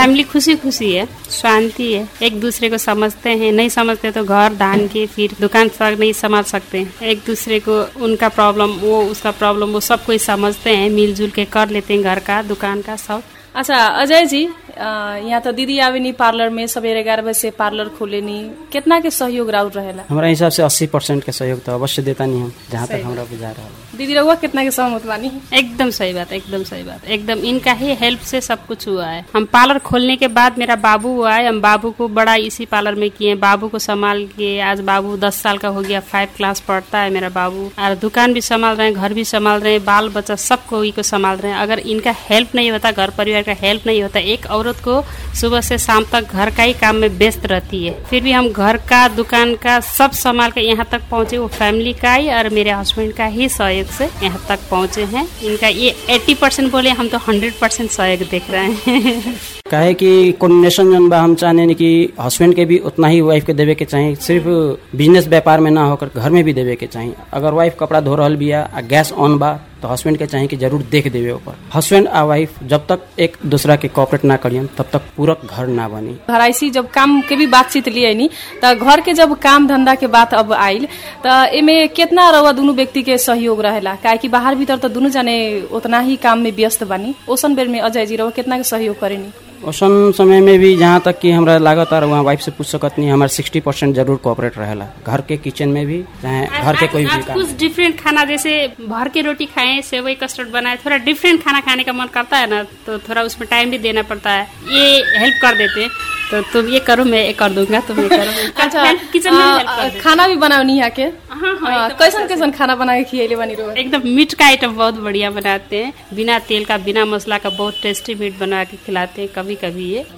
Family खुशी खुशी है शांति है एक दूसरे को समझते हैं नहीं समझते तो घर धान के फिर दुकान तक नहीं समझ सकते एक दूसरे को उनका प्रॉब्लम वो उसका प्रॉब्लम वो सब कोई समझते हैं मिलजुल के कर लेते हैं घर का दुकान का सब अच्छा अजय जी अ, यहाँ तो दीदी आवे नी पार्लर में सवेरे ग्यारह बजे से पार्लर खोले नी कितना के सहयोग राउर रहेला हमारा हिसाब से अस्सी परसेंट के सहयोग तो अवश्य देता नहीं हम जहाँ तक हमरा बुझा रहा है दीदी रहुआ कितना के सहमत बानी एकदम सही बात एकदम सही बात एकदम इनका ही हेल्प से सब कुछ हुआ है हम पार्लर खोलने के बाद मेरा बाबू हुआ है हम बाबू को बड़ा इसी पार्लर में किए बाबू को संभाल के आज बाबू दस साल का हो गया फाइव क्लास पढ़ता है मेरा बाबू और दुकान भी संभाल रहे हैं घर भी संभाल रहे हैं बाल बच्चा सबको ही को संभाल रहे हैं अगर इनका हेल्प नहीं होता घर परिवार का हेल्प नहीं होता एक औरत को सुबह से शाम तक घर का ही काम में व्यस्त रहती है फिर भी हम घर का दुकान का सब संभाल के यहाँ तक पहुँचे वो फैमिली का ही और मेरे हस्बैंड का ही सहयोग से यहाँ तक पहुँचे हैं इनका ये 80 परसेंट बोले हम तो 100 परसेंट सहयोग देख रहे हैं काहे कि कोऑर्डिनेशन जन बा हम चाहने कि हस्बैंड के भी उतना ही वाइफ के देवे के चाहिए सिर्फ बिजनेस व्यापार में ना होकर घर में भी देवे के चाहिए अगर वाइफ कपड़ा धो रहल बिया आ गैस ऑन बा तो हस्बैंड के चाहिए कि जरूर देख देवे ऊपर हस्बैंड आ वाइफ जब तक एक दूसरा के कॉपरेट ना करियन तब तक पूरक घर ना बनी घराइसी जब काम के भी बातचीत लिए नी त घर के जब काम धंधा के बात अब आइल त एमे कितना रहुआ दोनों व्यक्ति के सहयोग रहेला काहे कि बाहर भीतर तो दोनों जने उतना ही काम में व्यस्त बानी ओसन बेर में अजय जी रहुआ कितना के सहयोग करेनी ओसन समय में भी जहाँ तक कि हमरा लागत और वहाँ वाइफ से पूछ सकत नहीं हमारे सिक्सटी परसेंट जरूर कॉपरेट रहेला घर के किचन में भी चाहे घर के कोई भी आज काम कुछ डिफरेंट खाना जैसे भर के रोटी खाएं सेवई कस्टर्ड बनाए थोड़ा डिफरेंट खाना खाने का मन करता है ना तो थोड़ा उसमें टाइम भी देना पड़ता है ये हेल्प कर देते हैं तो तुम ये करो मैं ये कर दूंगा तुम ये करो अच्छा किचन में हेल्प अ, कर देते खाना भी बनाओनी यहाँ के हाँ, हाँ, अ, एकदम कैसन कैसन खाना बना के खियले बानी रहुआ एकदम मीट का आइटम बहुत बढ़िया बनाते हैं बिना तेल का बिना मसाला का बहुत टेस्टी मीट बना के खिलाते हैं कभी कभी ये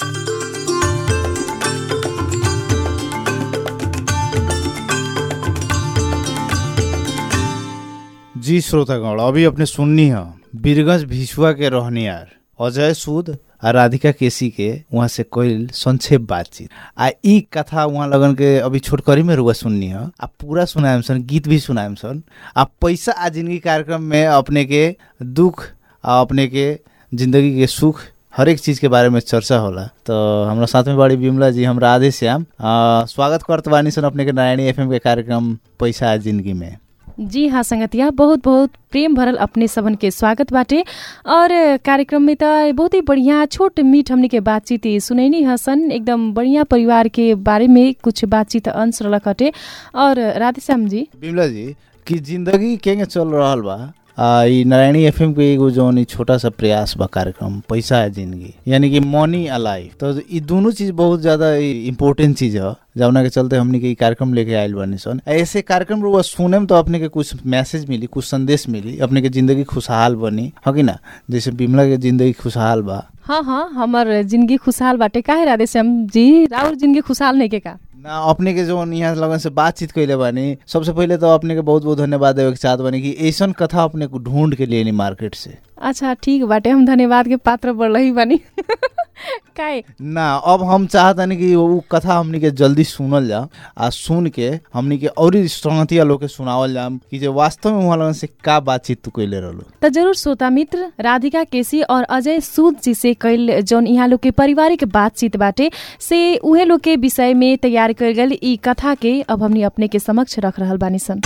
जी श्रोतागण अभी अपने सुननी है बीरगंज भिसुआ के रहनियार अजय सूद आ राधिका केसी के वहाँ से कोई संक्षेप बातचीत आ ई कथा वहाँ लगन के अभी छोटकरी में रुआ सुननी है आ पूरा सुनाएम सन गीत भी सुनाएम सन आ पैसा आ जिंदगी कार्यक्रम में अपने के दुख आ अपने के जिंदगी के सुख हर एक चीज के बारे में चर्चा होला तो हमरा साथ में बड़ी बिमला जी हम राधे श्याम आ, स्वागत करत बानी सन अपने के नारायणी एफएम के कार्यक्रम पैसा आ जिंदगी में जी हाँ संगतिया बहुत बहुत प्रेम भरल अपने सबन के स्वागत बाटे और कार्यक्रम में त बहुत ही बढ़िया छोट मीठ हमने के बातचीत सुनैनी हसन एकदम बढ़िया परिवार के बारे में कुछ बातचीत अंश रलक हटे और राधेश्याम जी बिमला जी कि जिंदगी केंगे चल रहल बा आ, ई नारायणी एफएम के एगो जौन ई छोटा सा प्रयास बा कार्यक्रम पैसा है जिंदगी यानी कि मनी आ लाइफ तो ई दोनों चीज बहुत ज्यादा इम्पोर्टेंट चीज है जौना के चलते हमने के ई कार्यक्रम लेके आयल बानी सन ऐसे कार्यक्रम रुआ सुने में तो अपने के कुछ मैसेज मिली कुछ संदेश मिली अपने के जिंदगी खुशहाल बनी हो कि ना जैसे बिमला के जिंदगी खुशहाल बा हाँ हाँ हमर जिंदगी खुशहाल बाटे काहे राधेश्याम जी राउर जिंदगी खुशहाल नहीं के का ना अपने के जो यहाँ लगन से बातचीत कैले बानी सबसे पहले तो अपने के बहुत बहुत धन्यवाद देवे के चाहत बानी कि ऐसन कथा अपने को ढूंढ के लिए मार्केट से अच्छा ठीक बाटे हम धन्यवाद के पात्र बढ़ रही बानी काहे ना अब हम चाहतनी कि वो कथा हमनी के जल्दी सुनल जा आ सुन के हमनी के और संगतिया लोग के सुनावल जाम कि जो वास्तव में वहाँ लगन से का बातचीत तू कैले रहलो त जरूर श्रोता मित्र राधिका केसी और अजय सूद जी से कैल जौन यहाँ लोग के पारिवारिक बातचीत बाटे से उहे लोग के विषय में तैयार कर गल ई कथा के अब हमनी अपने के समक्ष रख रहल बानी सन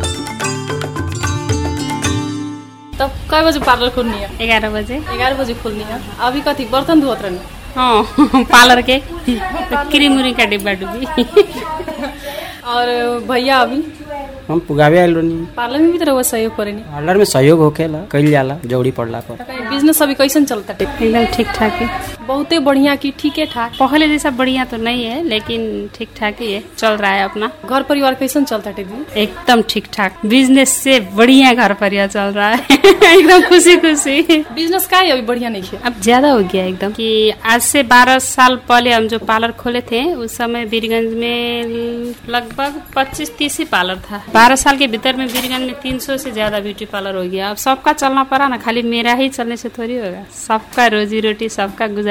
तब कय बजे पार्लर खोलनी है ग्यारह बजे ग्यारह बजे खोलनी है अभी कथी बर्तन धोत रहनी हाँ पार्लर के क्रीम उरी का डिब्बा डुब्बी और भैया अभी हम पुगावे आयल रहनी पार्लर में भी तो रहुआ सहयोग करेनी पार्लर में सहयोग होखेला कइल जाला जौड़ी पड़ला पर बिजनेस अभी कैसन चलता टे एकदम ठीक ठाक है बहुते बढ़िया की ठीके ठाक पहले जैसा बढ़िया तो नहीं है लेकिन ठीक ठाक ही है चल रहा है अपना घर परिवार कैसन चलता टे दी एकदम ठीक ठाक बिजनेस से बढ़िया घर परिवार चल रहा है एकदम खुशी खुशी बिजनेस का है अभी बढ़िया नहीं है अब ज्यादा हो गया एकदम कि आज से 12 साल पहले हम जो पार्लर खोले थे उस समय बीरगंज में लगभग 25-30 ही पार्लर था 12 साल के भीतर में बीरगंज में 300 से ज्यादा ब्यूटी पार्लर हो गया अब सबका चलना पड़ा ना खाली मेरा ही चलने से थोड़ी होगा सबका रोजी रोटी सबका गुजारा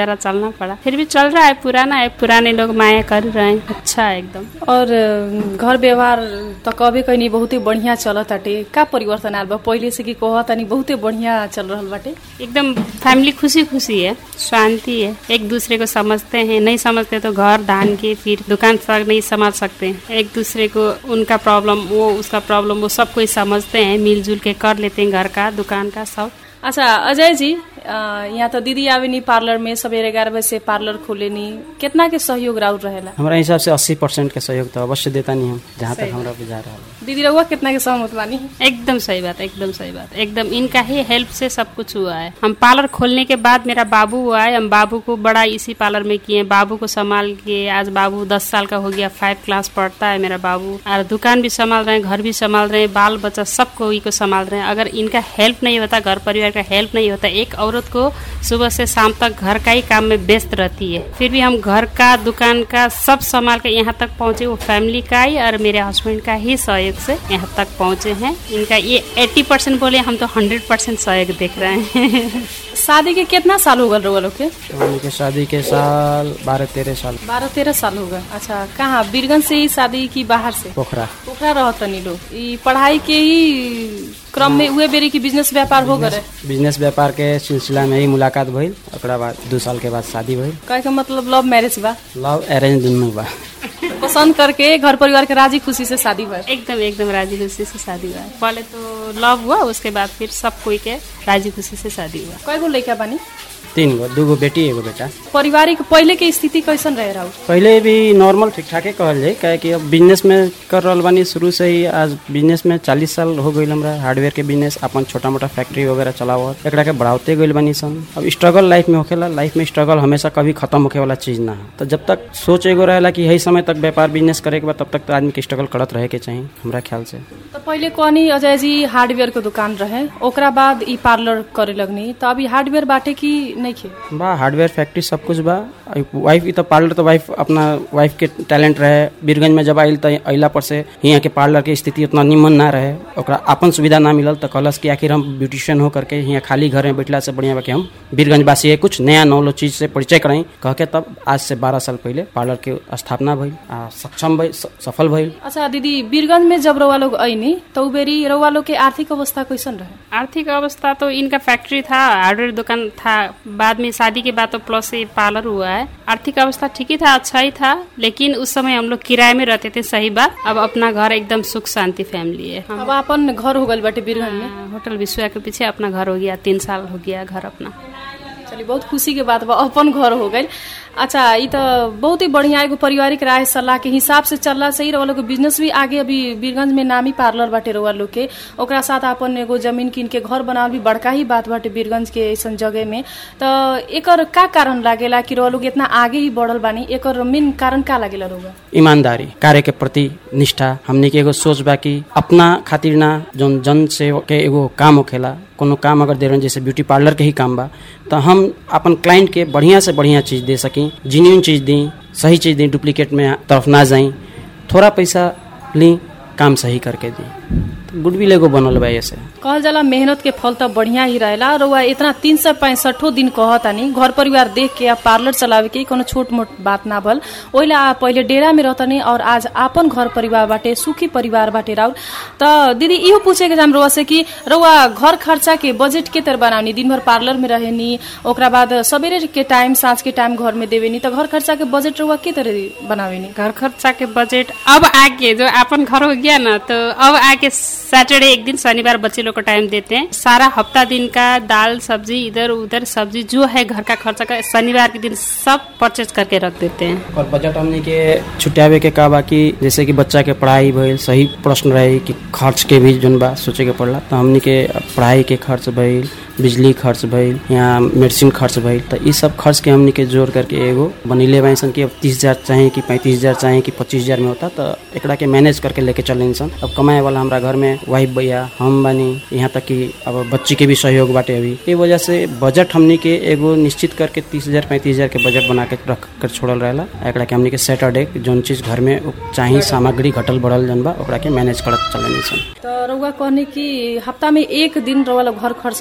गुजारा चलना पड़ा फिर भी चल रहा है पुराना है पुराने लोग माया कर रहे हैं अच्छा है एकदम और अ, घर व्यवहार त कबे कहीं बहुते बढ़िया चलत ताटे का परिवर्तन आयल बा पहिले से कि कहत तानी बहुते बढ़िया चल रहल बाटे एकदम फैमिली खुशी खुशी है शांति है एक दूसरे को समझते हैं नहीं समझते तो घर धान के फिर दुकान तक नहीं समझ सकते एक दूसरे को उनका प्रॉब्लम वो उसका प्रॉब्लम वो सब कोई समझते हैं मिलजुल के कर लेते हैं घर का दुकान का सब अच्छा अजय जी अ, यहाँ त दीदी आवे नी पार्लर में सबेरे ग्यारह बजे से पार्लर खोले नी कितना के सहयोग राउर रहेला हमारा हिसाब से अस्सी परसेंट के सहयोग तो अवश्य देता नहीं हम जहाँ तक हमारा बुझा रहा है दीदी रहुआ कितना के सहमत बानी एकदम सही बात एकदम सही बात एकदम इनका ही हेल्प से सब कुछ हुआ है हम पार्लर खोलने के बाद मेरा बाबू हुआ है हम बाबू को बड़ा इसी पार्लर में किए बाबू को संभाल के आज बाबू दस साल का हो गया फाइव क्लास पढ़ता है मेरा बाबू और दुकान भी संभाल रहे हैं घर भी संभाल रहे हैं बाल बच्चा सबको ही को संभाल रहे हैं अगर इनका हेल्प नहीं होता घर परिवार का हेल्प नहीं होता एक औरत को सुबह से शाम तक घर का ही काम में व्यस्त रहती है फिर भी हम घर का दुकान का सब संभाल के यहाँ तक पहुँचे वो फैमिली का ही और मेरे हस्बैंड का ही सहयोग से यहाँ तक पहुँचे हैं इनका ये 80 परसेंट बोले हम तो 100 परसेंट सहयोग देख रहे हैं शादी के कितना साल हो गल रहुआ लोग के उनके शादी के साल बारह तेरह साल बारह तेरह साल हो गए अच्छा कहाँ बीरगंज से ही शादी की बाहर से पोखरा पोखरा रहत तनी लोग ई पढ़ाई के ही क्रम में उहे बेरी की बिजनेस व्यापार हो गए बिजनेस व्यापार के सिलसिला में ही मुलाकात भइल ओकरा बाद दू साल के बाद शादी भइल कहे के मतलब लव मैरिज बा लव अरेंज दुनू बा पसंद करके घर परिवार के राजी खुशी से शादी भर एकदम एकदम राजी खुशी से शादी हुआ है पहले तो लव हुआ उसके बाद फिर सब कोई के राजी खुशी से शादी हुआ कय गो लड़का बानी तीन गो दू गो बेटी एगो बेटा पारिवारिक पहले के स्थिति कैसन रहे रहू पहले भी नॉर्मल ठीक ठाके कहल जाए काहे कि अब बिजनेस में कर रहल बानी शुरू से ही आज बिजनेस में चालीस साल हो गई हमरा हार्डवेयर के बिजनेस अपन छोटा मोटा फैक्ट्री वगैरह चलावत एकरा के बढ़ाते गइल बानी सन अब स्ट्रगल लाइफ में होखेला लाइफ में स्ट्रगल हमेशा कभी खत्म होखे वाला चीज ना है तो जब तक सोच एगो रहेला कि यही समय तक व्यापार बिजनेस करे के बाद तब तक तो आदमी के स्ट्रगल करत रहे के चाहिए हमरा ख्याल से तो पहले कहनी अजय जी हार्डवेयर के दुकान रहे ओकरा बाद ई पार्लर करे लगनी तो अभी हार्डवेयर बाटे की नहीं खे बा हार्डवेयर फैक्ट्री सब कुछ बा वाइफ ई तो पार्लर तो वाइफ अपना वाइफ के टैलेंट रहे बीरगंज में जब आइल तो अइला पर से यहाँ के पार्लर के स्थिति उतना निमन ना रहे ओकरा अपन सुविधा ना मिलल तो कहलस कि आखिर हम ब्यूटिशियन हो करके यहाँ खाली घर में बैठला से बढ़िया बा कि हम बीरगंज वासी है कुछ नया नौलो चीज से परिचय कराई कह के तब आज से बारह साल पहले पार्लर के स्थापना भइल आ सक्षम भइल स- सफल भइल अच्छा दीदी बीरगंज में जब रउआ लोग अइनी तो उ बेरी रउआ लोग के आर्थिक अवस्था कैसन रहे आर्थिक अवस्था तो इनका फैक्ट्री था हार्डवेयर दुकान था बाद में शादी के बाद तो प्लस ये पार्लर हुआ है आर्थिक अवस्था ठीक ही था अच्छा ही था लेकिन उस समय हम लोग किराए में रहते थे सही बात अब अपना घर एकदम सुख शांति फैमिली है हम अब अपन घर हो गल बाटे बीरगंज में हाँ, होटल विश्वा के पीछे अपना घर हो गया तीन साल हो गया घर अपना चलिए बहुत खुशी के बात बा अपन घर हो गई अच्छा ई तो बहुत ही बढ़िया एगो पारिवारिक राय सलाह के हिसाब से चलला सही रउआ लोग के बिजनेस भी आगे अभी बीरगंज में नामी पार्लर बाटे रउआ लोग के ओकरा साथ अपन एगो जमीन किन के घर बनावल भी बड़का ही बात बाटे बीरगंज के ऐसन जगह में तो एकर का कारण लागेला कि रउआ लोग इतना आगे ही बढ़ल बानी एकर मेन कारण का लागेला रउआ ईमानदारी कार्य के प्रति निष्ठा हमने के एगो सोच बा कि अपना खातिर ना जौन जन से के एगो काम होखेला कोनो काम अगर दे रहे जैसे ब्यूटी पार्लर के ही काम बा तो हम अपन क्लाइंट के बढ़िया से बढ़िया चीज दे सकी जिन्यून चीज दी सही चीज दी डुप्लीकेट में तरफ ना जाई थोड़ा पैसा ली काम सही करके दी तो गुडविल एगो बनल बा ऐसे कहल जाला मेहनत के फल तो बढ़िया ही रहेला रउआ इतना तीन सौ पैंसठो दिन कहतानी घर परिवार देख के आ पार्लर चलावे के कोनो छोट मोट बात ना भल ओइले आ पहिले डेरा में रहतनी और आज आपन घर परिवार बाटे सुखी परिवार बाटे राउर त दीदी इहो पूछे के जाम रउआ से कि रउआ घर खर्चा के बजेट के तरह बनावनी दिन भर पार्लर में रहेनी ओकरा बाद सबेरे के टाइम साँझ के टाइम घर में देवेनी त घर खर्चा के बजेट रउआ के तरह बनावेनी घर खर्चा के बजट अब आके जो अपन घर हो गया ना तो अब आके सैटरडे एक दिन शनिवार बच्चे लोग को टाइम देते हैं सारा हफ्ता दिन का दाल सब्जी इधर उधर सब्जी जो है घर का खर्चा का शनिवार के दिन सब परचेज करके रख देते हैं और बजट हमने के छुट्यावे के का बा कि जैसे कि बच्चा के पढ़ाई भइल सही प्रश्न रहे कि खर्च के भी जोन बा सोचे के पड़ला तो हमने के पढ़ाई के खर्च भइल बिजली खर्च भइल यहाँ मेडिसिन खर्च भइल तो ई सब खर्च के हमने के जोड़ करके एगो बनीले बाई सन कि अब तीस हजार चाहे कि पैंतीस हजार चाहे कि पच्चीस हजार में होता तो एकरा के मैनेज करके लेके चले सन अब कमाए वाला हमारा घर में वाइफ भैया हम बानी यहाँ तक कि अब बच्ची के भी सहयोग बाटे अभी ये वजह से बजट हमने के एगो निश्चित करके तीस हजार पैंतीस हजार के बजट बना के रख कर छोड़ल रहेला एकरा के हमने के सैटरडे जौन चीज घर में चाही सामग्री घटल बढ़ल जन बा ओकरा के मैनेज करत चले सन त रउआ कहने कि हफ्ता में एक दिन रउआ लोग घर खर्च के सामान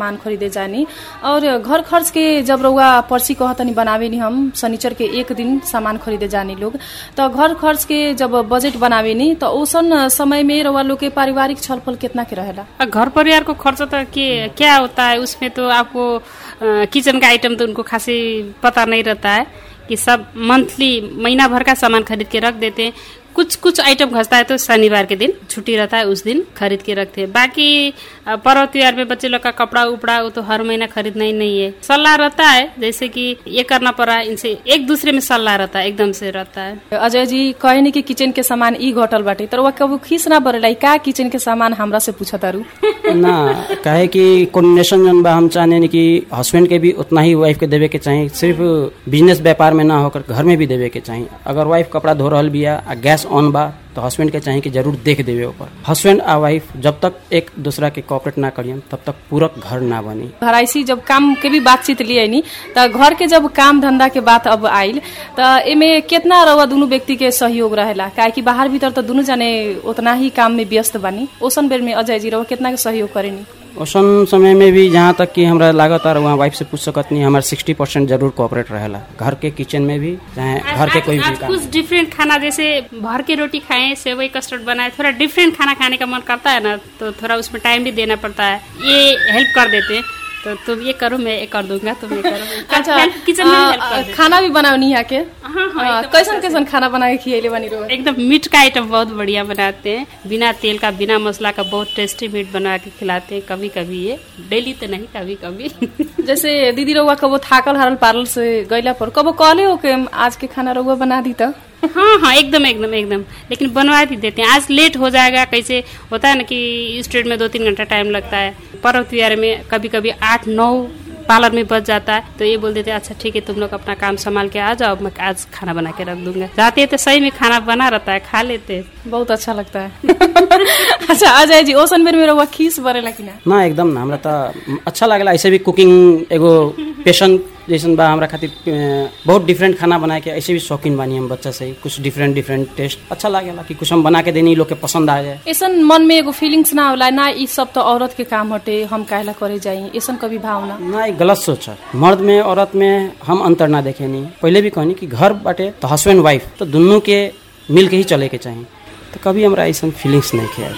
सामान खरीदे जानी और घर खर्च के जब रउआ पर्ची कहतनी बनावे नी हम शनिचर के एक दिन सामान खरीदे जानी लोग तो घर खर्च के जब बजट बनावे नी तो ओसन समय में रउआ लोग के पारिवारिक छलफल कितना के रहेला और घर परिवार को खर्च तो के क्या होता है उसमें तो आपको अ, किचन का आइटम तो उनको खासी पता नहीं रहता है कि सब मंथली महीना भर का सामान खरीद के रख देते हैं कुछ कुछ आइटम खसता है तो शनिवार के दिन छुट्टी रहता है उस दिन खरीद के रखते हैं बाकी अ, पर्व त्योहार में बच्चे लोग का कपड़ा उपड़ा वो तो हर महीना खरीदना ही नहीं है सलाह रहता है जैसे कि ये करना पड़ा इनसे एक दूसरे में सलाह रहता है एकदम से रहता है अजय जी कहे नी कि किचन के सामान ई घटल बाटे तर वह कबू खीस ना बरेला का किचन के सामान हमरा से पूछा तारू ना काहे कि कोऑर्डिनेशन जन बा हम चाहने कि हस्बैंड के भी उतना ही वाइफ के देवे के चाहिए सिर्फ बिजनेस व्यापार में ना होकर घर में भी देवे के चाहिए अगर वाइफ कपड़ा धो रहल बिया आ गैस ऑन बा तो हस्बैंड के चाहिए कि जरूर देख देवे ऊपर हस्बैंड आ वाइफ जब तक एक दूसरा के कॉपरेट ना करियन तब तक पूरक घर ना बनी घराइसी जब काम के भी बातचीत लिए नी त घर के जब काम धंधा के बात अब आइल त एमे कितना रउआ दुनु व्यक्ति के सहयोग रहेला काहे कि बाहर भीतर त दुनु जाने उतना ही काम में व्यस्त बानी ओसन बेर में अजय जी रउआ कितना के सहयोग करेनी ओसन समय में भी जहाँ तक कि हमरा लागत और वहाँ वाइफ से पूछ सकत नहीं हमारे सिक्सटी परसेंट जरूर कॉपरेट रहेला घर के किचन में भी चाहे घर के आज- कोई भी आज काम कुछ डिफरेंट खाना जैसे भर के रोटी खाएं सेवई कस्टर्ड बनाए थोड़ा डिफरेंट खाना खाने का मन करता है ना तो थोड़ा उसमें टाइम भी देना पड़ता है ये हेल्प कर देते हैं तो तुम ये करो मैं ये कर दूंगा तुम ये करो अच्छा हेल्प किचन में हेल्प कर आ, देते खाना भी बनावनी यहाँ के हाँ, हाँ, आ, एकदम कैसन कैसन खाना बना के खियले बानी रउआ एकदम मीट का आइटम बहुत बढ़िया बनाते हैं बिना तेल का बिना मसाला का बहुत टेस्टी मीट बना के खिलाते हैं कभी कभी ये डेली तो नहीं कभी कभी जैसे दीदी रउआ कबो थाकल हारल पारल से गइला पर कबो कहले हो के आज के खाना रउआ बना दी त हाँ हाँ एकदम एकदम एकदम लेकिन बनवा भी देते हैं आज लेट हो जाएगा कैसे होता है ना कि स्ट्रीट में दो तीन घंटा टाइम लगता है पर्व त्योहार में कभी कभी आठ नौ पार्लर में बच जाता है तो ये बोल देते हैं अच्छा ठीक है तुम लोग अपना काम संभाल के आ जाओ मैं आज खाना बना के रख दूंगा जाते हैं तो सही में खाना बना रहता है खा लेते हैं बहुत अच्छा लगता है अच्छा अजय जी ओसन बेर में रउआ खीस बरेला कि ना ना एकदम ना हमरा त अच्छा लागेला ऐसे भी कुकिंग एगो पेशन जैसन बा हमरा खातिर अ, बहुत डिफरेंट खाना बनाए के ऐसे भी शौकीन बानी हम बच्चा से ही कुछ डिफरेंट डिफरेंट टेस्ट अच्छा लागेला कि कुछ हम बना के देनी लोग के पसंद आ जाए ऐसन मन में एगो फीलिंग्स ना होला ना ई सब तो औरत के काम हटे हम काहेला करे जाई ऐसन कभी भावना ना एक गलत सोच है मर्द में औरत में हम अंतर ना देखे नहीं पहले भी कहनी कि घर बाटे तो हस्बैंड वाइफ तो दोनों के मिल के ही चले के चाहिए तो कभी हमरा ऐसा फीलिंग्स नहीं किया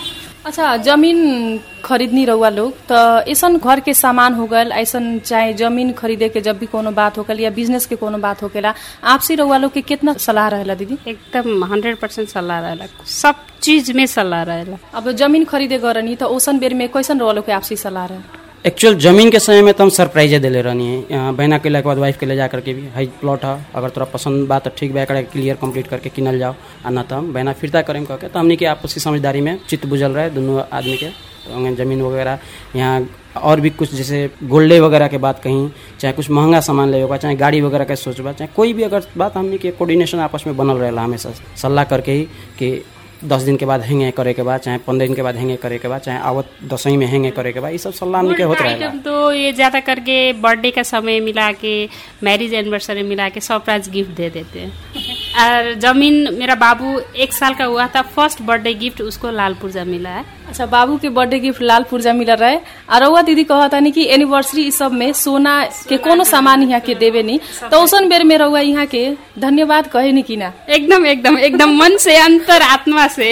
अच्छा जमीन खरीदनी रहुआ लोग तो ऐसन घर के सामान हो गल ऐसन चाहे जमीन खरीदे के जब भी कोनो बात होकल या बिजनेस के कोनो बात होकेला आपसी रहुआ लोग के कितना सलाह रहेला दीदी एकदम हंड्रेड परसेंट सलाह रहेला सब चीज में सलाह रहेला अब जमीन खरीदे गरनी तो ओसन बेर में कैसन रहुआ लोग के आपसी सलाह रहे एक्चुअल जमीन के समय में तो हम सरप्राइजे दिले रहनी है यहाँ बहना के के बाद वाइफ के ले जा करके भी हाई प्लॉट है अगर तोरा पसंद बा तो ठीक बा एकरा क्लियर कंप्लीट करके किनल जाओ आ ना तो हम बहना फिरता करें कह के तो हमने के आपस की समझदारी में चित्त बुझल रहे दोनों आदमी के तो जमीन वगैरह यहाँ और भी कुछ जैसे गोल्डे वगैरह के बात कहीं चाहे कुछ महंगा सामान ले होगा चाहे गाड़ी वगैरह के सोचबा चाहे कोई भी अगर बात हमने के कोऑर्डिनेशन आपस में बनल रहेला हमेशा सलाह करके ही कि दस दिन के बाद हेंगे करे के बाद चाहे पंद्रह दिन के बाद हेंगे करे के बाद चाहे आवत दसवीं में हेंगे करे के बाद ये सब सलाह हमने के होत रहेगा आइटम तो ये ज्यादा करके बर्थडे का समय मिला के मैरिज एनिवर्सरी मिला के सरप्राइज गिफ्ट दे देते हैं और जमीन मेरा बाबू एक साल का हुआ था फर्स्ट बर्थडे गिफ्ट उसको लाल पुर्जा मिला है अच्छा बाबू के बर्थडे गिफ्ट लाल पुर्जा मिल रहे और रउआ दीदी कहतानी कि एनिवर्सरी ई सब में सोना के कोनो सामान यहाँ के देवे नी तो ओसन बेर में रउआ यहाँ के धन्यवाद कहे नी कि ना एकदम एकदम एकदम मन से अंतर आत्मा से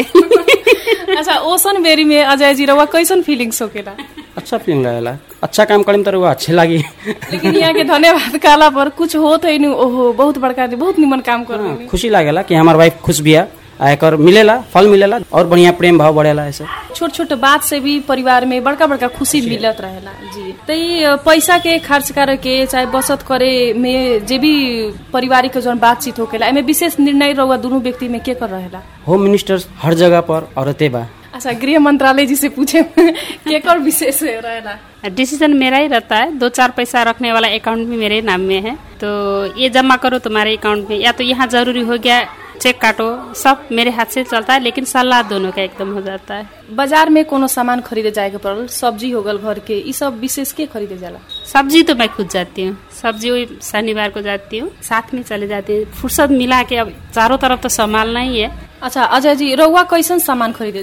अच्छा ओसन बेरी में अजय जी रउआ कैसन फीलिंग्स होकेला अच्छा फीलिंग रहेला अच्छा काम करें तो वो अच्छे लगी लेकिन यहाँ के धन्यवाद कहला पर कुछ होत है नी ओहो बहुत बड़का बहुत निमन काम कर हाँ, खुशी लागेला कि हमार वाइफ खुश बिया आ एकर मिलेला फल मिलेला और बढ़िया प्रेम भाव बढ़ेला ऐसे छोट छोट बात से भी परिवार में बड़का बड़का खुशी मिलत रहेला जी तो ये पैसा के खर्च करे के चाहे बचत करे में जे भी पारिवारिक जौन बातचीत होकेला एमे विशेष निर्णय रहुआ दोनों व्यक्ति में के कर रहेला होम मिनिस्टर हर जगह पर औरतें बा अच्छा गृह मंत्रालय जी से पूछे के कर विशेष रहेला डिसीजन मेरा ही रहता है दो चार पैसा रखने वाला अकाउंट भी मेरे नाम में है तो ये जमा करो तुम्हारे अकाउंट में या तो यहाँ जरूरी हो गया चेक काटो सब मेरे हाथ से चलता है लेकिन सलाह दोनों का एकदम हो जाता है बाजार में कोनो सामान खरीदे जाए के पड़ल सब्जी हो गल घर के ई सब विशेष के खरीदे जाला सब्जी तो मैं खुद जाती हूँ सब्जी वही शनिवार को जाती हूँ साथ में चले जाती हूँ फुर्सत मिला के अब चारों तरफ तो संभालना ही है अच्छा अजय जी रउआ कैसन सामान खरीदे जाने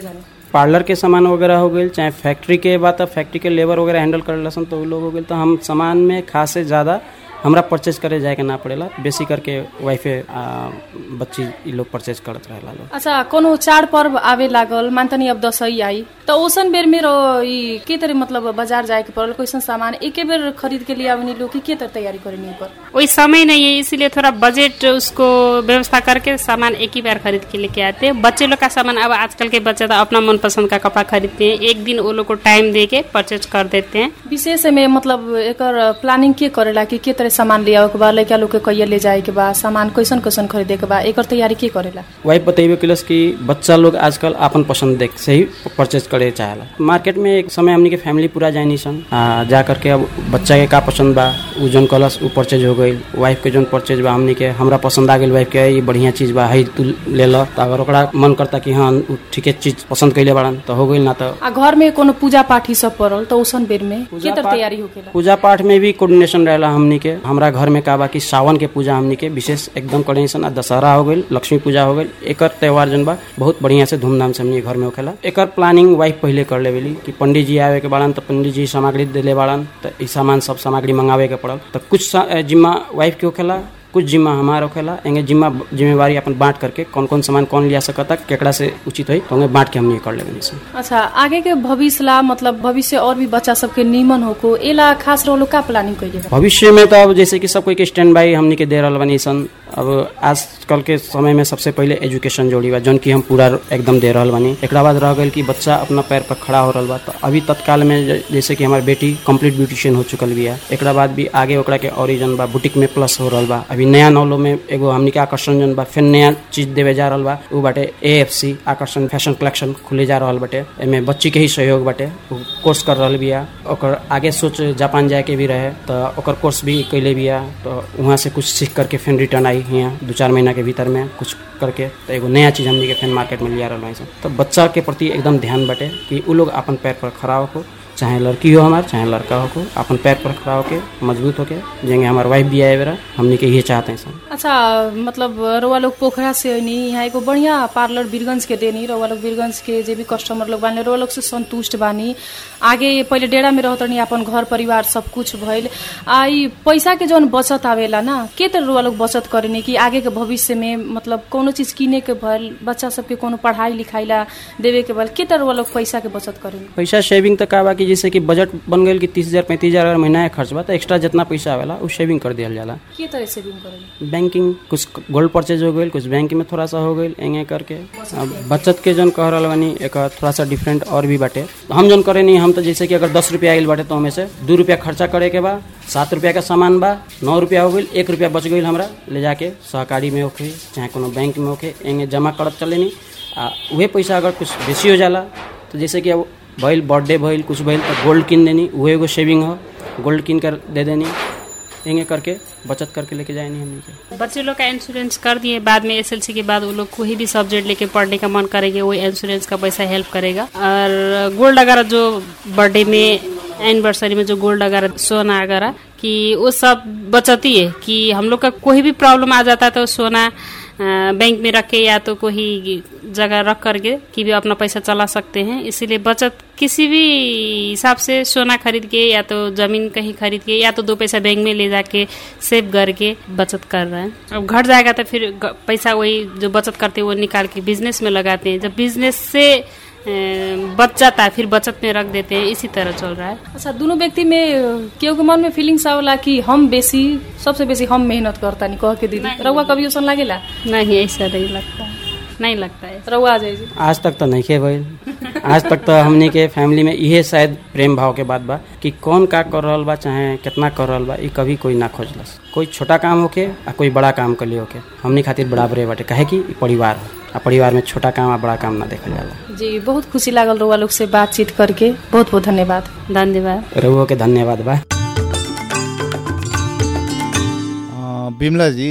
पार्लर के सामान वगैरह हो गई चाहे फैक्ट्री के बात है फैक्ट्री के लेबर वगैरह हैंडल कर लसन तो उ लोग हो गए तो हम सामान में खास से ज़्यादा हमरा परचेज करे जाए के ना पड़ेला बेसी करके वाइफे आ, बच्ची ई लोग परचेज करत रहेला लोग अच्छा कोनो चाड पर्व आवे लागल मानतनी अब दसैँ आई त ओसन बेर मेरो ई के तरह मतलब बाजार जाए के पड़ल कैसन सामान एके बेर खरीद के लिए आवनी लोग की के तरह तैयारी करेनी ऊपर वही समय नहीं है इसीलिए थोड़ा बजट उसको व्यवस्था करके सामान एक ही बार खरीद के लेके आते हैं बच्चे लोग का सामान अब आजकल के बच्चे तो अपना मनपसंद का कपड़ा खरीदते हैं एक दिन वो लोग को टाइम दे के परचेज कर देते हैं विशेष में मतलब एकर प्लानिंग के करेला कि के तरह सामान ले आवे के बा लड़का लोग के कहिया ले जाए के बा सामान कैसन कैसन खरीदे के बा एकर तैयारी के करेला वाइफ बतेबे किलस कि बच्चा लोग आजकल अपन पसंद देख से ही परचेज करे चाहेला मार्केट में एक समय हमनी के फैमिली पूरा जानी सन आ, जा करके अब बच्चा के का पसंद बा उ जौन कलस उ परचेज हो गई वाइफ के जौन परचेज बा हमनी के हमरा पसंद आ गई वाइफ के ये बढ़िया चीज बा है तू ले ल तो अगर ओकरा मन करता कि हाँ उ ठीके चीज पसंद कैले बाड़न तो हो गई ना तो आ घर में कोनो पूजा पाठ ई सब पड़ल तो ओसन बेर में के तरह पाठ- तैयारी होकेला पूजा पाठ में भी कोऑर्डिनेशन रहेला हमनी के हमरा घर में का बा कि सावन के पूजा हमनी के विशेष एकदम कोऑर्डिनेशन आ दशहरा हो गई लक्ष्मी पूजा हो गई एकर त्योहार जन बा बहुत बढ़िया से धूमधाम से हमनी के घर में होखेला एकर प्लानिंग वाइफ पहले कर लेवेली कि पंडित जी आवे के बाड़न तो पंडित जी सामग्री देले बाड़न तो ई सामान सब सामग्री मंगावे के पड़ल तो कुछ सा- ए, जिम्मा वाइफ के होखेला कुछ जिम्मा हमार होखेला एंगे जिम्मा जिम्मेवारी अपन बांट करके कौन कौन सामान कौन लिया सकता केकड़ा से उचित होई तो बांट के हमनी के कर लेवे सन अच्छा आगे के भविष्य ला मतलब भविष्य और भी बच्चा सबके नीमन होको एला खास रोलो का प्लानिंग कइले बा भविष्य में तो अब जैसे कि सब कोई के स्टैंड बाई हमनी के दे रहल बनी सन अब आजकल के समय में सबसे पहले एजुकेशन जोड़ी बा जौन की हम पूरा एकदम दे रहल बानी एकरा बाद रह गई कि बच्चा अपना पैर पर खड़ा हो रहल बा तो अभी तत्काल में ज- जैसे कि हमारी बेटी कंप्लीट ब्यूटिशियन हो चुकल बिया एकरा बाद भी आगे ओकरा के और जन बा बुटीक में प्लस हो रहल बा अभी नया नौलो में एगो हमनी के आकर्षण जन बा फिर नया चीज देवे जा रहल बा उ बाटे ए आकर्षण फैशन कलेक्शन खुले जा रहल बाटे एमे बच्ची के ही सहयोग बाटे उ कोर्स कर रहल बिया ओकर आगे सोच जापान जाए के भी रहे तो ओकर कोर्स भी कैले बिया तो वहाँ से कुछ सीख करके फिर रिटर्न आई यहाँ दू चार महीना के भीतर में कुछ करके तो एगो नया चीज हमनी के फिर मार्केट में लिया रहल बानी सन। तो बच्चा के प्रति एकदम ध्यान बाटे कि उ लोग अपन पैर पर खड़ा होको चाहे लड़की हो हमार चाहे लड़का हो अपन पैर पर खड़ा होके मजबूत होके जेंगे हमार वाइफ भी आए बेरा हमनी के ये चाहते हैं सन अच्छा मतलब रउआ लोग पोखरा से होनी यहाँ एगो बढ़िया पार्लर बीरगंज के देनी रउआ लोग बीरगंज के जे भी कस्टमर लोग बानी रउआ लोग से संतुष्ट बानी आगे पहिले डेरा में रहत रहनी अपन घर परिवार सब कुछ भइल आ ई पैसा के जौन बचत आवेला ना के तरह रउआ लोग बचत करेनी कि आगे के भविष्य में मतलब कोनो चीज किने के भइल बच्चा सबके कोनो पढ़ाई लिखाई ला देवे के भइल के तरह रउआ लोग पैसा के बचत करेनी पैसा सेविंग तो का बा कि जैसे कि बजट बन गई कि तीस हजार पैंतीस हजार अगर महीना के खर्च बा तो एक्स्ट्रा जितना पैसा आवेला उ सेविंग कर दिया जाला के तरह सेविंग करेनी बैंकिंग कुछ गोल्ड परचेज हो गई कुछ बैंक में थोड़ा सा हो गई एंगे करके अब बचत के जौन कह रहल बानी एक थोड़ा सा डिफरेंट और भी बाटे हम जौन करे नहीं हम तो जैसे कि अगर दस रुपया आइल बाटे तो हमें से दू रुपया खर्चा करे के बा सात रुपया का सामान बा नौ रुपया हो गई एक रुपया बच गई हमरा ले जाके सहकारी में होके चाहे कोनो बैंक में होके एंगे जमा करत चले नहीं आ उहे पैसा अगर कुछ बेसी हो जाला तो जैसे कि अब भइल बर्थडे भइल कुछ भइल तो गोल्ड किन देनी उहे एगो सेविंग हो गोल्ड किन कर दे देनी एंगे करके बचत करके लेके जाए नहीं हमनी के बच्चे लोग का इंश्योरेंस कर दिए बाद में एसएलसी के बाद वो लोग कोई भी सब्जेक्ट लेके पढ़ने का मन करेंगे वो इंश्योरेंस का पैसा हेल्प करेगा और गोल्ड वगैरह जो बर्थडे में एनिवर्सरी में जो गोल्ड वगैरह सोना वगैरह कि वो सब बचती है कि हम लोग का कोई भी प्रॉब्लम आ जाता है तो सोना अ, बैंक में रख के या तो कोई जगह रख करके कि भी अपना पैसा चला सकते हैं इसीलिए बचत किसी भी हिसाब से सोना खरीद के या तो जमीन कहीं खरीद के या तो दो पैसा बैंक में ले जाके सेव करके बचत कर रहे हैं अब घट जाएगा तो फिर ग- पैसा वही जो बचत करते हैं वो निकाल के बिजनेस में लगाते हैं जब बिजनेस से अ, बच जाता है फिर बचत में रख देते हैं इसी तरह चल रहा है अच्छा दोनों व्यक्ति में केहू के मन में फीलिंग्स आवेला कि हम बेसी सबसे बेसी हम मेहनत करता नहीं कह के दीदी रउआ कभी ओसन लागेला नहीं ऐसा नहीं लगता है नहीं लगता है रउआ आ जाइए आज तक तो नहीं खे भइल आज तक तो हमनी के फैमिली में इहे शायद प्रेम भाव के बात बा कि कौन का कर रहल बा चाहे कितना कर रहल बा ई कभी कोई ना खोजलस कोई छोटा काम होके आ कोई बड़ा काम कर लिए होके हमनी खातिर बराबरे बाटे काहे कि ई परिवार हो आ परिवार में छोटा काम आ बड़ा काम ना देखल जाला जी बहुत खुशी लागल रउआ लोग से बातचीत करके बहुत बहुत धन्यवाद धन्यवाद रहुओ के धन्यवाद बा अ, बिमला जी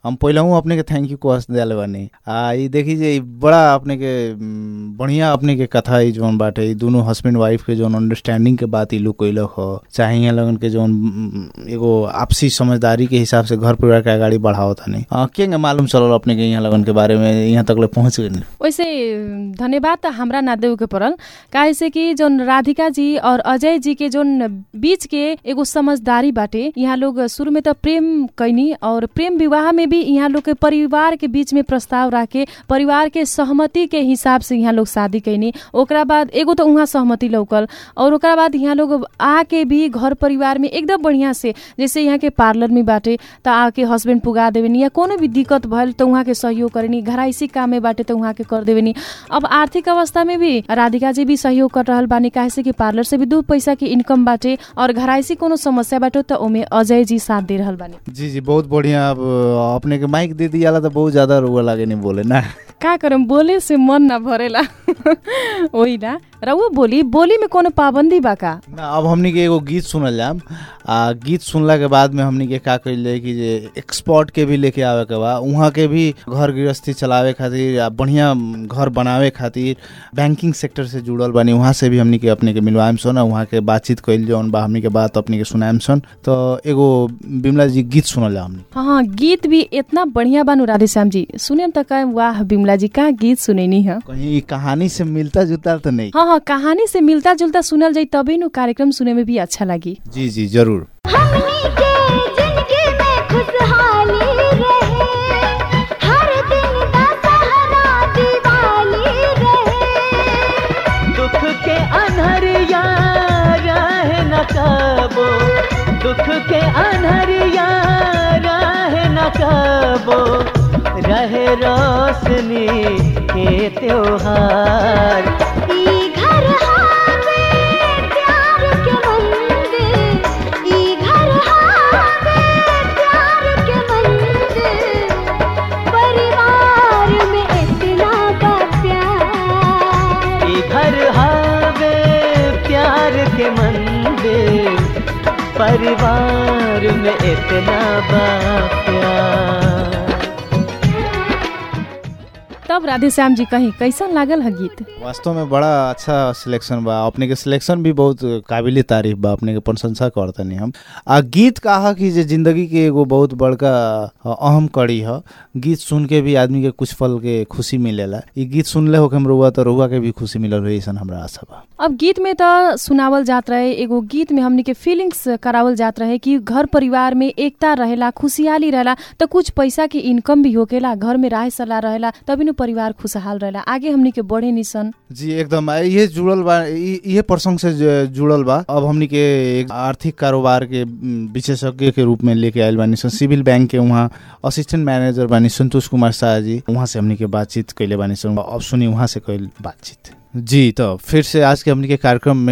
हम पहिलहू अपने के थैंक यू कह दिले बानी आ ई देखी जे ई बड़ा अपने के उम, बढ़िया अपने के कथा ई जोन बाटे ई दोनों हस्बैंड वाइफ के जोन अंडरस्टैंडिंग के बात ई लोग कैलक हो चाहे यहाँ लगन के जोन उम, एगो आपसी समझदारी के हिसाब से घर परिवार के अगाडि बढ़ावत हनी आ, के मालूम चलल अपने के यहाँ लगन के बारे में यहाँ तक ले पहुँच गए वैसे धन्यवाद त हमरा ना देवे के पड़ल काहे से कि जोन राधिका जी और अजय जी के जोन बीच के एगो समझदारी बाटे यहाँ लोग शुरू में त प्रेम कैनी और प्रेम विवाह में भी यहाँ लोग के परिवार के बीच में प्रस्ताव राखे परिवार के सहमति के हिसाब से यहाँ लोग शादी कैनी ओकरा बाद एगो तो उहाँ सहमति लौकल और ओकरा बाद यहाँ लोग आके भी घर परिवार में एकदम बढ़िया से जैसे यहाँ के पार्लर में बाटे त आके हस्बैंड पुगा देवेनी या कोनो भी दिक्कत भइल त उहाँ के सहयोग करेनी घराइसी काम में बाटे त उहाँ के कर देवेनी अब आर्थिक अवस्था में भी राधिका जी भी सहयोग कर रहल बानी काहे से कि पार्लर से भी दू पैसा के इनकम बाटे और घराइसी कोनो समस्या बाटे त ओमे अजय जी साथ दे रहल बानी जी जी बहुत बढ़िया अब अपने के माइक दे दियाला तो बहुत ज्यादा रुआ लागे नहीं बोले ना का करम बोले से मन ना भरेला वही ना रउआ बोली बोली में कोनो पाबंदी बा का ना अब हमनी के एगो गीत सुनल जाम आ गीत सुनला के बाद में हमनी के का कइल जाए कि जे एक्सपर्ट के भी लेके आवे के बा उहाँ के भी घर गृहस्थी चलावे खातिर आ बढ़िया घर बनावे खातिर बैंकिंग सेक्टर से जुड़ल बानी वहाँ से भी हमनी के अपने के मिलवाएम सन वहाँ के बातचीत कइल जौन बा हमनी के बात अपने के सुनाएम सन तो एगो बिमला जी गीत सुनल जा हमनी हाँ हाँ गीत भी इतना बढ़िया बानु राधेश्याम जी सुने त कहे वाह बिमला जी का गीत सुनैनी है कहीं ई कहानी से मिलता जुलता तो नहीं हाँ हाँ कहानी से मिलता जुलता सुनल जाई तभी नु कार्यक्रम सुने में भी अच्छा लगी जी जी जरूर हमनी के जिंदगी में खुशहाली रहे हर दिन दशहरा दिवाली रहे दुख के अनहरिया रहे न कबो दुख के अनहरिया रहे न कबो रहे रोशनी के त्योहार ई घर हावे प्यार के मंदिर ई घर हावे प्यार के मंदिर परिवार में इतना बा प्यार ई घर हावे प्यार के मंदिर परिवार में इतना बा प्यार तब राधेश्याम जी कहीं कैसन लागल है गीत वास्तव में बड़ा अच्छा सिलेक्शन बा अपने के सिलेक्शन भी बहुत काबिल तारीफ बा अपने के प्रशंसा करतनी हम आ गीत कहा कि जे जिंदगी के एगो बहुत बड़का अ, अहम कड़ी ह गीत सुन के भी आदमी के कुछ पल के खुशी मिलेला ई गीत सुनले हो के हम रुआ तो रुआ के भी खुशी मिलल हो ऐसा हमरा आशा बा अब गीत में त सुनावल जात रहे एगो गीत में हमनी के फीलिंग्स करावल जात रहे कि घर परिवार में एकता रहेला खुशहाली रहेला त कुछ पैसा के इनकम भी होकेला घर में राह सलाह रहेला तभी नु परिवार खुशहाल रहेला आगे हमनी के बढ़े निसन जी एकदम आ, ये जुड़ल बा इ- इहे प्रसंग से ज- जुड़ल बा अब हमनी के एक आर्थिक कारोबार के म, विशेषज्ञ के रूप में लेके आयल बानी सन सिविल बैंक के वहाँ असिस्टेंट मैनेजर बानी संतोष कुमार शाह जी वहाँ से हमनी के बातचीत कैले बानी सन अब सुनी वहाँ से कैल बातचीत जी तो फिर से आज के हमनी के कार्यक्रम में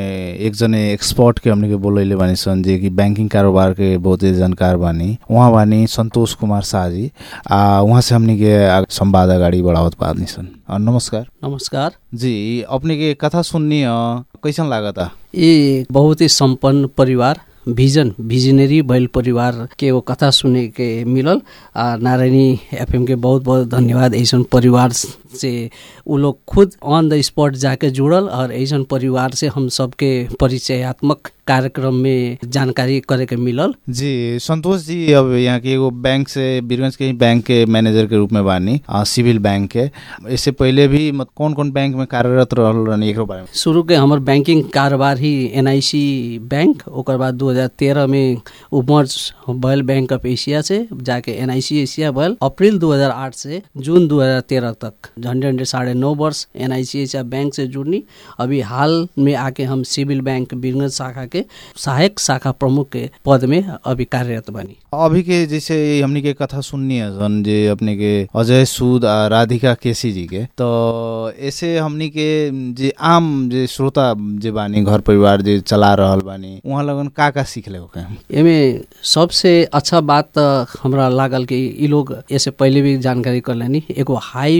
एक जने एक्सपर्ट के हमनी के बोलैले बानी सन जे कि बैंकिंग कारोबार के बहुत ही जानकार बानी वहाँ बानी संतोष कुमार शाह जी आ वहाँ से हमनी के आ- संवाद अगाडि बढ़ावत बानी सन आ, नमस्कार नमस्कार जी अपने के कथा सुननी अ, कैसन लागता ये बहुत ही संपन्न परिवार विजन विजनरी बैल परिवार के वो कथा सुने के मिलल आ नारायणी एफएम के बहुत बहुत धन्यवाद ऐसन परिवार से उ लोग खुद ऑन द स्पॉट जाके जुड़ल और ऐसन परिवार से हम सबके परिचयात्मक कार्यक्रम में जानकारी करे के मिलल जी संतोष जी अब यहाँ के एगो बैंक से बीरगंज के ही बैंक के मैनेजर के रूप में बानी अ, सिविल बैंक के इससे पहले भी मत कौन कौन बैंक में कार्यरत रहल रहनी एकरो बारे में शुरू के हमर बैंकिंग कारोबार ही एनआईसी बैंक ओकर बाद 2013 में उ मर्ज भयल बैंक ऑफ एशिया से जाके एनआईसी एशिया भयल अप्रैल 2008 से जून 2013 तक झंडे झंडे साढ़े नौ वर्ष एनआईसी एशिया बैंक से जुड़नी अभी हाल में आके हम सिविल बैंक बीरगंज शाखा के सहायक शाखा प्रमुख के पद में अभी कार्यरत बनी अभी के जैसे हमनी के कथा सुननी है सन जे अपने के अजय सूद आ राधिका केसी जी के तो ऐसे हमनी के जे आम जे श्रोता जे बानी घर परिवार जे चला रहल बानी वहाँ लगन का का सीखले होके एमे सबसे अच्छा बात त हमरा लागल कि इ लोग ऐसे पहले भी जानकारी कर लेनी एगो हाई विजनरी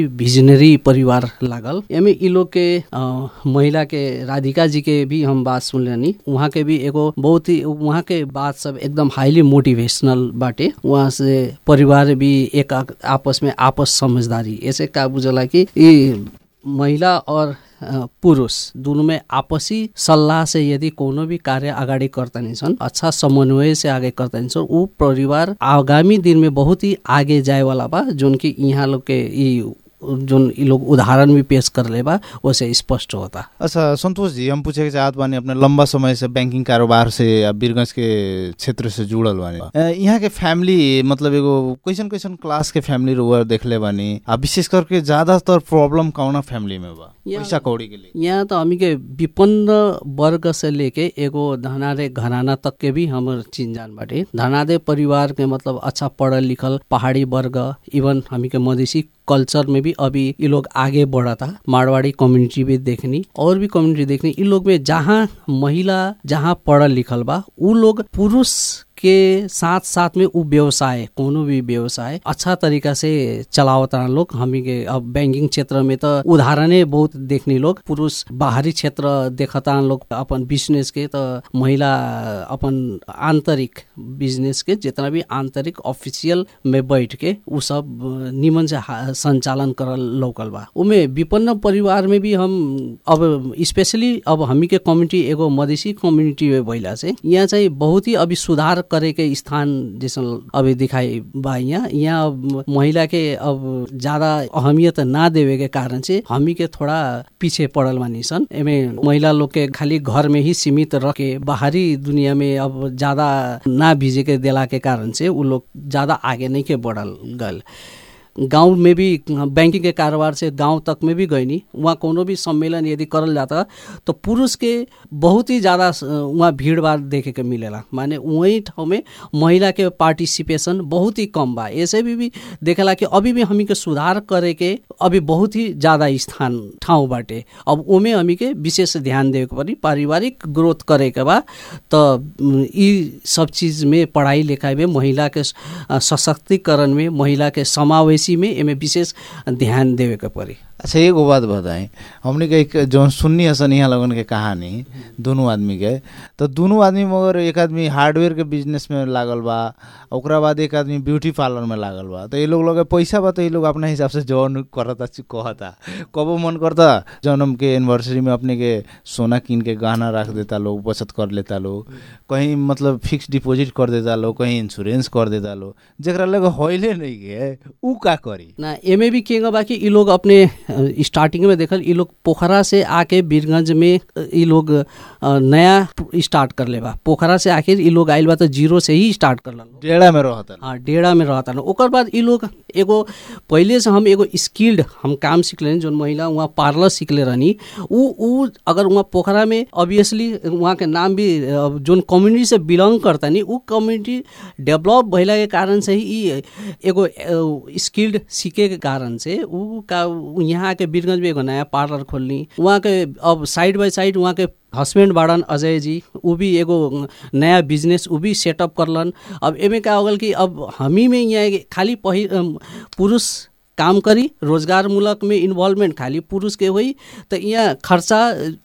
ऑर्डिनरी परिवार लागल एमे इ लोग के अ, महिला के राधिका जी के भी हम बात सुनलनी वहाँ के भी एगो बहुत ही वहाँ के बात सब एकदम हाईली मोटिवेशनल बाटे वहाँ से परिवार भी एक आ- आपस में आपस समझदारी ऐसे का बुझला कि ई महिला और अ, पुरुष दुनू में आपसी सल्लाह से यदि कोनो भी कार्य अगाडि करतनी छन् अच्छा समन्वय से आगे करतनी छन् ऊ परिवार आगामी दिन में बहुत ही आगे जाए वाला बा जोन कि यहाँ लोग के ई जोन इ लोग उदाहरण भी पेश करले बा वैसे स्पष्ट होता अच्छा संतोष जी हम पूछे के चाहत बानी अपने लंबा समय से बैंकिंग कारोबार से या बीरगंज के क्षेत्र से जुड़ल बानी अ, यहाँ के फैमिली मतलब एगो कैसन कैसन क्लास के फैमिली रुआ देखले बानी आ विशेष करके ज्यादातर प्रॉब्लम कौना फैमिली में बा यहाँ- पैसा कौड़ी के लिए यहाँ त हामी के विपन्न वर्ग से लेके एगो धनादे घराना तक के भी हमर चिन्जान बाटे धनादे परिवार के मतलब अच्छा पढ़ल लिखल पहाड़ी वर्ग इवन हामी के मधेसी कल्चर में भी अभी ये लोग आगे बढ़ता मारवाड़ी कम्युनिटी भी देखनी और भी कम्युनिटी देखनी इन लोग में जहाँ महिला जहाँ पढ़ल लिखल बा उ लोग पुरुष के साथ साथ में उ व्यवसाय कोनो भी व्यवसाय अच्छा तरीका से चलावता लोग हामी के अब बैंकिंग क्षेत्र में त उदाहरणे बहुत देखनी लोग पुरुष बाहरी क्षेत्र देखता लोग अपन बिजनेस के त महिला अपन आंतरिक बिजनेस के जितना भी आंतरिक ऑफिशियल में बैठ के उ सब अ, निमन से हा- संचालन करल लौकल बा उमे विपन्न परिवार में भी हम अब स्पेशली अब हामी के कम्युनिटी एगो मधेसी कम्युनिटी में भइला से यहाँ चाहिँ बहुत ही अभी सुधार करे के स्थान जैसन अभी दिखाई बा यहाँ यहाँ अब महिला के अब ज्यादा अहमियत ना देवे के कारण से हामी के थोड़ा पीछे पड़ल बानी सन एमे महिला लोग के खाली घर में ही सीमित रह के बाहरी दुनिया में अब ज्यादा ना भिजे के देला के कारण से उ लोग ज्यादा आगे नहीं के बढ़ल गल गांव में भी बैंकिंग के कारोबार से गांव तक में भी गईनी वहाँ कोनो भी सम्मेलन यदि करल जाता तो पुरुष के बहुत ही ज़्यादा अ, वहाँ भीड़ भाड़ देखे के मिलेला माने वही ठाउँ में महिला के पार्टिसिपेशन बहुत ही कम बा ऐसे भी, भी देखेला कि अभी भी हमी के सुधार करे के अभी बहुत ही ज़्यादा स्थान ठाउँ बाटे अब ओमे हमी के विशेष ध्यान देवे के पड़ी पारिवारिक ग्रोथ करे के बा तो उम, ई सब चीज में पढ़ाई लिखाई में महिला के स- अ, सशक्तिकरण में महिला के समावेशी में एमे विशेष ध्यान देवे के पड़ी अच्छा एगो बात बताएं हमने के एक जौन सुन्नी हसन यहाँ लगन के कहानी दोनों आदमी के तो दोनों आदमी मगर एक आदमी हार्डवेयर के बिजनेस में लागल बा ओकरा बाद एक आदमी ब्यूटी पार्लर में लागल बा तो ये लोग लगे पैसा बा तो ये लोग अपना हिसाब से जौन करता ची- कहता कबो मन करता जन्म के एनिवर्सरी में अपने के सोना कीन के गहना रख देता लोग बचत कर लेता लोग कहीं मतलब फिक्स डिपॉजिट कर देता लोग कहीं इंश्योरेंस कर देता लोग जरा लगे होइले नहीं के उ का करी ना एमे भी के बा कि ई लोग अपने अ, स्टार्टिंग में देखल ई लोग पोखरा से आके बीरगंज में अ, ई लोग अ, नया स्टार्ट कर ले बा पोखरा से आखिर ई लोग आइल बा तो जीरो से ही स्टार्ट कर लो डेढ़ा में रहता हाँ डेढ़ा में रहता ना ओकर बाद ई लोग एगो पहिले से हम एगो स्किल्ड हम काम सीख लेनी जोन महिला वहाँ पार्लर सीखले रहनी उ उ अगर वहाँ पोखरा में ऑब्वियसली वहाँ के नाम भी अ, जोन कम्युनिटी से बिलोंग करता नी उ कम्युनिटी डेवलप भइला के कारण से ही ई एगो स्किल्ड सीखे के कारण से उ का उ यहाँ आके बीरगंज में एगो नया पार्लर खोलनी वहाँ के अब साइड बाई साइड वहाँ के हस्बैंड बाड़न अजय जी उ भी एगो नया बिजनेस उ भी सेटअप करलन अब एमे का हो गल कि अब हमी में यहाँ एगे खाली पहि अम, पुरुष काम करी रोजगार मूलक में इन्वॉल्वमेंट खाली पुरुष के हुई तो यहाँ खर्चा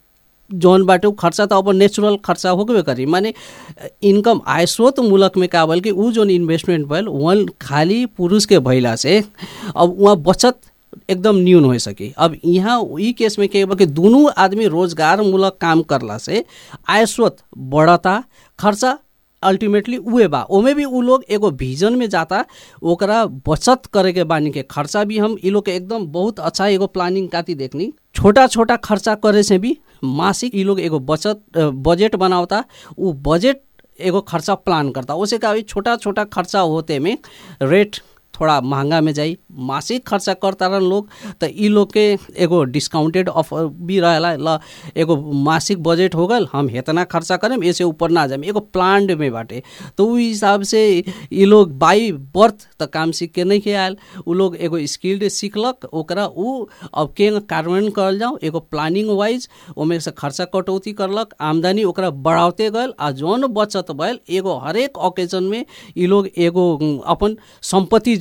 जौन बाटे उ खर्चा त अब नेचुरल खर्चा होबे करी माने इनकम आय स्रोत मूलक में का भल कि उ जोन इन्वेस्टमेंट भइल वन खाली पुरुष के भइला से अब वहाँ बचत एकदम न्यून हो सकी अब यहाँ ई केस में के बा कि दोनों आदमी रोजगार मूलक काम करला से आय स्रोत बढ़ता खर्चा अल्टीमेटली उहे बा ओमे भी उ लोग एगो विजन में जाता ओकरा बचत करे के बानी के खर्चा भी हम ई लोग के एकदम बहुत अच्छा एगो प्लानिंग काती देखनी छोटा छोटा खर्चा करे से भी मासिक ई लोग एगो बचत अ, बजट बनावता उ बजट एगो खर्चा प्लान करता उसे का छोटा छोटा खर्चा होते में रेट थोड़ा महंगा में जाई मासिक खर्चा करता रहन लोग तो ई लोग के एगो डिस्काउंटेड ऑफर भी रहेला ल एगो मासिक बजट हो गल हम इतना खर्चा करेम ऐसे ऊपर ना जाए एगो प्लान्ड में बाटे तो उ हिसाब से ई लोग बाई बर्थ त काम सीख के नहीं के आयल उ लोग एगो स्किल्ड सीखलक ओकरा उ अब के कार्यान्वयन करल जाओ एगो प्लानिंग वाइज ओमे से खर्चा कटौती करलक आमदनी ओकरा बढ़ाते गल आ जौन बचत भइल एगो हरेक ओकेजन में ई लोग एगो उम, अपन संपत्ति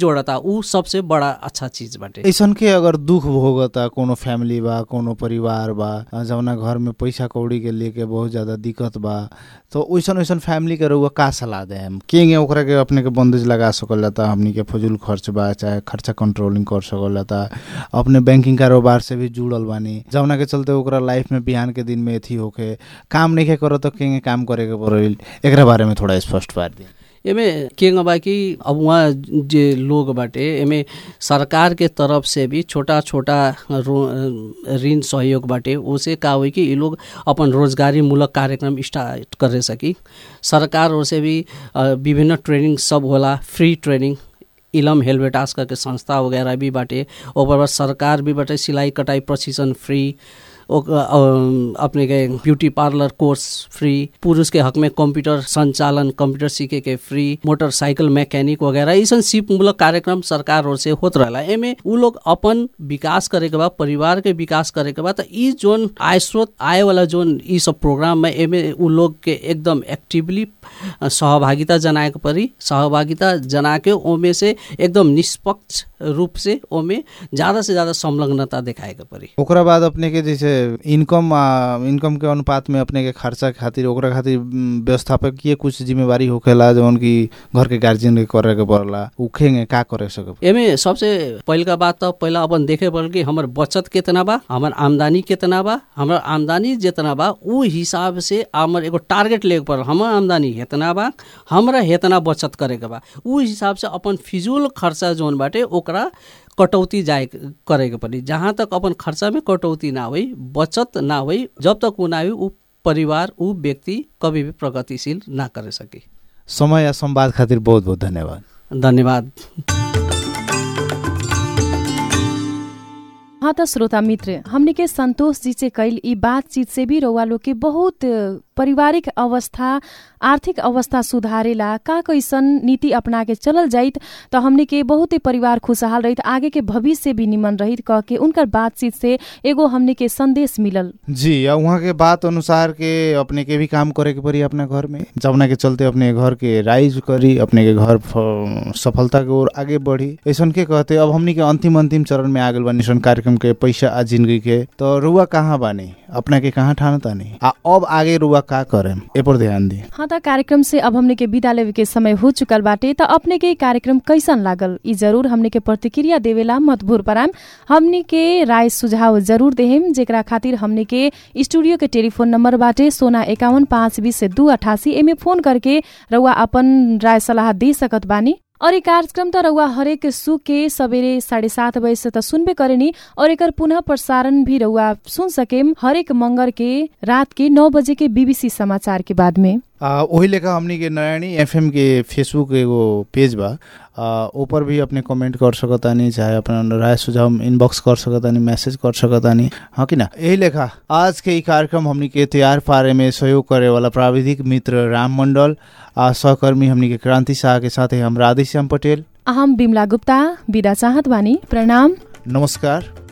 जोड़ता ऊ सबसे बड़ा अच्छा चीज बाटे ऐसन के अगर दुख भोगता कोनो फैमिली बा कोनो परिवार बा अ, जौना घर में पैसा कौड़ी के लेके बहुत ज्यादा दिक्कत बा तो वैसन वैसन फैमिली के रउआ का सलाह दे हम के ओकरा के अपने के बंदेज लगा सकल जाता हमनी के फजूल खर्च बा चाहे खर्चा कंट्रोलिंग कर सकल जाता अपने बैंकिंग कारोबार से भी जुड़ल बानी जौना के चलते ओकरा लाइफ में बिहान के दिन में एथी होके काम नहीं के करो तो के काम करे के पड़ल एकरा बारे में थोड़ा स्पष्ट पार दी एमे के बा कि अब वहाँ जे लोग बाटे एमे सरकार के तरफ से भी छोटा छोटा रो- ऋण सहयोग बाटे उसे का हुई कि ये लोग अपन रोजगारी मूलक कार्यक्रम स्टार्ट करे सकी सरकार ओर से भी अ, विभिन्न ट्रेनिंग सब होला फ्री ट्रेनिंग इलम हेलवेटास करके संस्था वगैरह भी बाटे ओकर बाद सरकार भी बाटे सिलाई कटाई प्रशिक्षण फ्री ओक- अ, अपने के ब्यूटी पार्लर कोर्स फ्री पुरुष के हक में कंप्यूटर संचालन कंप्यूटर सीखे के फ्री मोटरसाइकिल मैकेनिक वगैरह ऐसा सिप मूलक कार्यक्रम सरकार ओर से होत रहला एमे उ लोग अपन विकास करे के बाद परिवार के विकास करे के बाद त ई जोन आय स्रोत आय वाला जोन ई सब प्रोग्राम में एमे उ लोग के एकदम एक्टिवली सहभागिता जनाए के परी सहभागिता जना के ओमे से एकदम निष्पक्ष रूप से ओमे ज्यादा से ज्यादा संलग्नता दिखाए के परी ओकरा बाद अपने के जैसे इनकम आ, इनकम के अनुपात में अपने के खर्चा के खातिर ओकरा खातिर उम, व्यवस्थापकीय कुछ जिम्मेवारी होखेला जौन की घर के गार्जियन के करे के पड़ला उखेंगे का करे सके एमे सबसे पहिलका बात त पहिला अपन देखे पड़ल कि हमर बचत कितना बा हमर आमदनी कितना बा हमर आमदनी जितना बा उ हिसाब से हमर एगो टारगेट लेके पड़ल हमर आमदनी हेतना बा हमरा हेतना बचत करे के बा उ हिसाब से अपन फिजूल खर्चा जोन बाटे ओकरा कटौती जाए करे के पड़ी जहाँ तक अपन खर्चा में कटौती ना होई बचत ना होई जब तक उ ना होई उ परिवार उ व्यक्ति कभी भी प्रगतिशील ना करे सकी समय या संवाद खातिर बहुत बहुत धन्यवाद धन्यवाद हाँ त श्रोता मित्र हमने के संतोष जी से कैल ई बातचीत से भी रउआ लोग के बहुत पारिवारिक अवस्था आर्थिक अवस्था सुधारेला का कैसन नीति अपना के चलल जाइत त हमने के बहुत ही परिवार खुशहाल रहित आगे के भविष्य भी निमन रहित कह के उनकर बातचीत से एगो हमने के संदेश मिलल जी या वहाँ के बात अनुसार के अपने के भी काम करे के पड़ी अपना घर में जमुना के चलते अपने घर के राइज करी अपने के घर फ- सफलता के ओर आगे बढ़ी ऐसन के कहते अब हमनी के अंतिम अंतिम चरण में आगल बानी सन कार्यक्रम के पैसा आ जिंदगी के तो रुआ कहाँ बानी अपना के कहाँ ठान तानी आ अब आगे रुआ का करे ए पर ध्यान दी हाँ त कार्यक्रम से अब हमने के विदा लेवे के समय हो चुकल बाटे त अपने के ई कार्यक्रम कैसन लागल ई जरूर हमने के प्रतिक्रिया देवेला मत भूल पराम हमने के राय सुझाव जरूर देहेम जेकरा खातिर हमने के स्टूडियो के टेलीफोन नंबर बाटे सोना एकावन पाँच बीस से दू अठासी एमे फोन करके रउआ अपन राय सलाह दे सकत बानी और ये कार्यक्रम त रउआ हरेक सुख के सवेरे साढे सात बजे से त सुनबे करेनी और एकर पुनः प्रसारण भी रउआ सुन सकेम हरेक मंगर के रात के नौ बजे के बीबीसी समाचार के बाद में आ, वही लेखा हमनी के नयानी एफएम के फेसबुक एगो पेज बा आ, ऊपर भी अपने कमेंट कर सकतानी चाहे अपना राय सुझाव इनबॉक्स कर सकतानी मैसेज कर सकतानी हाँ कि ना यही लेखा आज के ई कार्यक्रम हमनी के तैयार पारे में सहयोग करे वाला प्राविधिक मित्र राम मंडल आ सहकर्मी हमनी के क्रांति शाह के साथे हम राधेश्याम पटेल अहम बिमला गुप्ता विदा चाहत बानी प्रणाम नमस्कार